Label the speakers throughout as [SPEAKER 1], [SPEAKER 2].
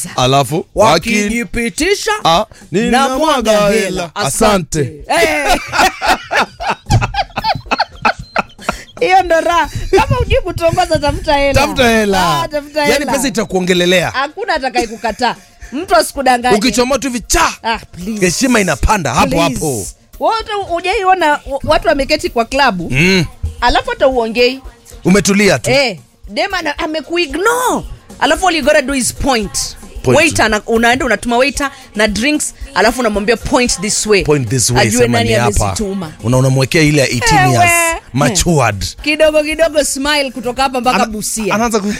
[SPEAKER 1] kwanza
[SPEAKER 2] alafu waki
[SPEAKER 1] wakijipitisha
[SPEAKER 2] Ah,
[SPEAKER 1] na
[SPEAKER 2] ninamwaga
[SPEAKER 1] mwaga
[SPEAKER 2] hela.
[SPEAKER 1] hela
[SPEAKER 2] Asante.
[SPEAKER 1] Eh. hiyo ndo raha kama ujui kutongoza tafuta hela
[SPEAKER 2] tafuta hela
[SPEAKER 1] Ah, tafuta
[SPEAKER 2] yani
[SPEAKER 1] hela.
[SPEAKER 2] pesa itakuongelelea
[SPEAKER 1] hakuna atakaye kukataa mtu asikudanganye
[SPEAKER 2] ukichomoa tu hivi cha
[SPEAKER 1] ah, please.
[SPEAKER 2] heshima inapanda hapo
[SPEAKER 1] Please.
[SPEAKER 2] hapo
[SPEAKER 1] wote ujaiona wa- watu wameketi kwa klabu
[SPEAKER 2] mm.
[SPEAKER 1] alafu hata uongei
[SPEAKER 2] umetulia tu
[SPEAKER 1] eh, dem ana- amekuignore alafu all you gotta do is point
[SPEAKER 2] Point.
[SPEAKER 1] waiter na, unaenda unatuma waiter na drinks alafu unamwambia point this way
[SPEAKER 2] point this way
[SPEAKER 1] ajue
[SPEAKER 2] sema
[SPEAKER 1] nani
[SPEAKER 2] ni hapa
[SPEAKER 1] amezituma
[SPEAKER 2] una unamwekea ile ya 18 years
[SPEAKER 1] Ewe.
[SPEAKER 2] matured
[SPEAKER 1] kidogo kidogo smile kutoka hapa mpaka
[SPEAKER 2] Ana-
[SPEAKER 1] busia
[SPEAKER 2] anaanza ku...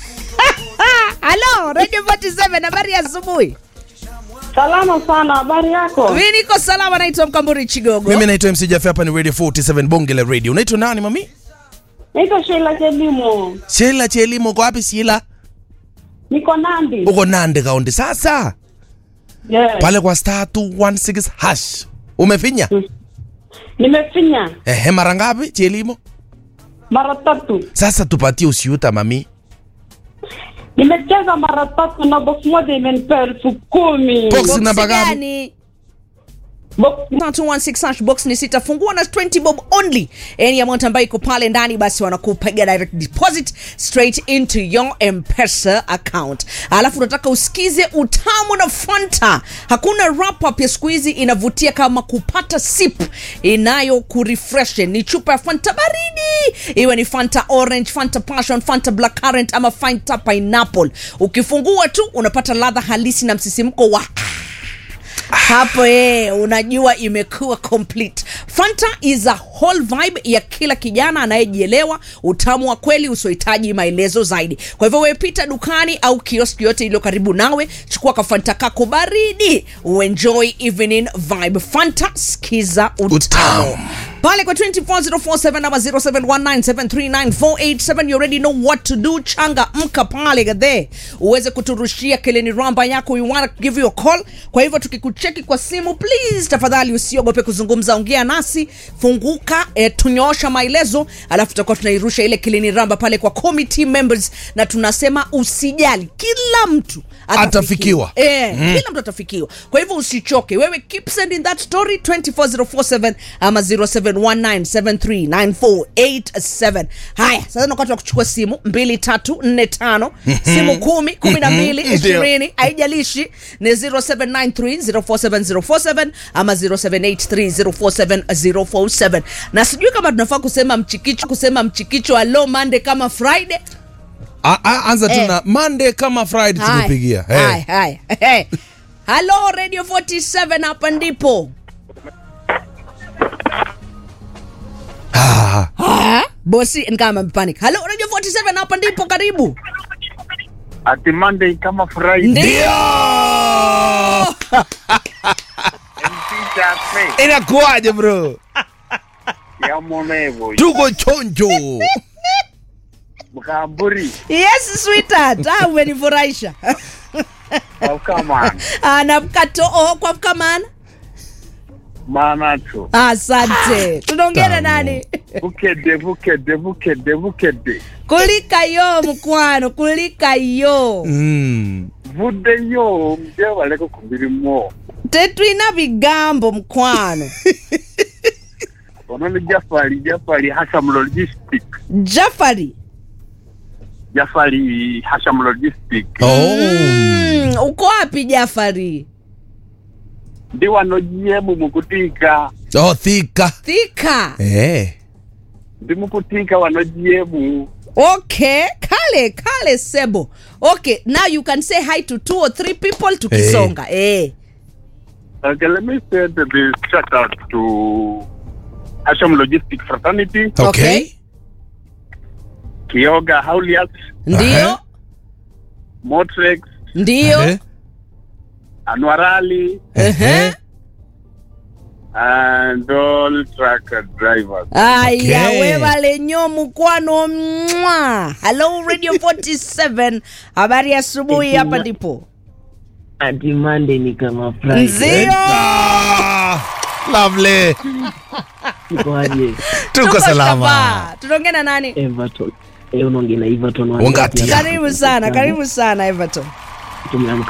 [SPEAKER 1] halo radio 47 habari ya asubuhi
[SPEAKER 3] Salama sana, habari yako?
[SPEAKER 1] mi niko salama naitwa mkamburi chigogo
[SPEAKER 2] mimi naitwa mc Jaffe, hapa ni radio 47 bonge la radio unaitwa nani mami
[SPEAKER 3] Naitwa Sheila Chelimo,
[SPEAKER 2] shela chelimo uko wapi shila
[SPEAKER 3] niko Nandi.
[SPEAKER 2] uko nande kaunti sasa
[SPEAKER 3] Yes.
[SPEAKER 2] pale kwa star 216 hash umefinya
[SPEAKER 3] Nimefinya
[SPEAKER 2] ehe mara ngapi chelimo
[SPEAKER 3] mara tatu,
[SPEAKER 2] sasa tupatie usiuta mami
[SPEAKER 3] nimecheza mara tatu na box moja imenipea elfu kumi.
[SPEAKER 2] Box
[SPEAKER 1] Box
[SPEAKER 2] namba ngapi?
[SPEAKER 1] gani?
[SPEAKER 3] Box
[SPEAKER 1] 216 hash box ni sita fungua na 20 bob only any amount ambayo iko pale ndani basi wanakupiga direct deposit straight into your mpesa account alafu unataka usikize utamu na fanta hakuna wrap up ya siku hizi inavutia kama kupata sip inayo kurefresh ni chupa ya fanta baridi iwe ni fanta orange fanta passion fanta black currant ama fanta pineapple ukifungua tu unapata ladha halisi na msisimko wa hapo eh, unajua imekuwa complete fanta is a whole vibe ya kila kijana anayejielewa utamu wa kweli usiohitaji maelezo zaidi kwa hivyo wepita dukani au kioski yote iliyo karibu nawe chukua kafanta kako baridi uenjoy evening vibe fanta skiza utamu
[SPEAKER 2] Utamu.
[SPEAKER 1] pale kwa 24047 ama 0719739487 you already know what to do changa mka pale gadhe uweze kuturushia keleni ramba yako we wanna give you a call kwa hivyo tukikucheki kwa simu please tafadhali usiogope kuzungumza ongea nasi funguka eh, tunyoosha maelezo alafu tutakuwa tunairusha ile keleni ramba pale kwa committee members na tunasema usijali kila mtu
[SPEAKER 2] Atafikiwa.
[SPEAKER 1] Eh, mm. kila mtu atafikiwa kwa hivyo usichoke wewe keep sending that story 24047 ama 0719739487 haya sasa ni wakati wa kuchukua simu 2345 simu kumi kumi na mbili
[SPEAKER 2] Ndio.
[SPEAKER 1] ishirini haijalishi ni 0793047047 ama 0783047047 na sijui kama tunafaa kusema mchikicho kusema mchikicho alo mande kama friday
[SPEAKER 2] A- a- anza tu
[SPEAKER 1] Eh.
[SPEAKER 2] na monday kama friday
[SPEAKER 1] Haya,
[SPEAKER 2] tukupigia
[SPEAKER 1] haya,
[SPEAKER 2] Eh.
[SPEAKER 1] haya. Eh. halo radio 47 hapa ndipo
[SPEAKER 2] Ah,
[SPEAKER 1] Ah, bosi ni kama amepanic halo radio 47 hapa ndipo karibu
[SPEAKER 4] ati Monday kama Friday.
[SPEAKER 1] ndio
[SPEAKER 4] Mpichape
[SPEAKER 2] inakuwaje bro
[SPEAKER 4] ya Monevo
[SPEAKER 2] tuko chonjo
[SPEAKER 4] Mkamburi
[SPEAKER 1] yes sweetheart ah, umenifurahisha
[SPEAKER 4] au kama
[SPEAKER 1] Ah, na mkato oh, kwa mkamana
[SPEAKER 4] manacho
[SPEAKER 1] asante tunaongea na
[SPEAKER 2] Tamu.
[SPEAKER 1] nani
[SPEAKER 4] bukede bukede bukede bukede
[SPEAKER 1] kulika yo mkwano kulika yo
[SPEAKER 2] mm.
[SPEAKER 4] vudde yo mje baleko ku mirimo
[SPEAKER 1] tetwina bigambo mkwano
[SPEAKER 4] ono ni Jafari Jafari Hasham Logistic
[SPEAKER 1] jafari
[SPEAKER 4] Jafari Hasham Logistic
[SPEAKER 2] oh.
[SPEAKER 1] mm, uko wapi jafari
[SPEAKER 4] ndi wano GM mukutika
[SPEAKER 2] oh, thika
[SPEAKER 1] thika
[SPEAKER 2] eh.
[SPEAKER 4] ndi mukutika wano GM
[SPEAKER 1] okay kale kale sebo okay now you can say hi to two or three people tukisonga eh.
[SPEAKER 4] Okay, let me send the shout out to Hasham Logistic Fraternity,
[SPEAKER 2] okay.
[SPEAKER 1] Okay.
[SPEAKER 4] Kioga Haulias,
[SPEAKER 1] ndio
[SPEAKER 2] Aha.
[SPEAKER 4] Motrex,
[SPEAKER 1] ndio
[SPEAKER 2] Eh.
[SPEAKER 4] Anwarali,
[SPEAKER 1] Ehe.
[SPEAKER 4] and all truck drivers.
[SPEAKER 1] aya
[SPEAKER 2] Okay.
[SPEAKER 1] wevale nyo mukwano mwa hello radio 47 habari ya asubuhi hapa ndipo
[SPEAKER 5] ati Monday ni kama Friday.
[SPEAKER 1] nzio
[SPEAKER 2] Ah, lovely
[SPEAKER 5] Tuko aje?
[SPEAKER 2] tuko salama
[SPEAKER 1] shaba. tunaongea na nani
[SPEAKER 5] Everton. Eh, unaongea na Everton wa
[SPEAKER 2] Wangati.
[SPEAKER 5] Ngati hapa.
[SPEAKER 1] karibu sana karibu sana everton
[SPEAKER 5] Tumeamka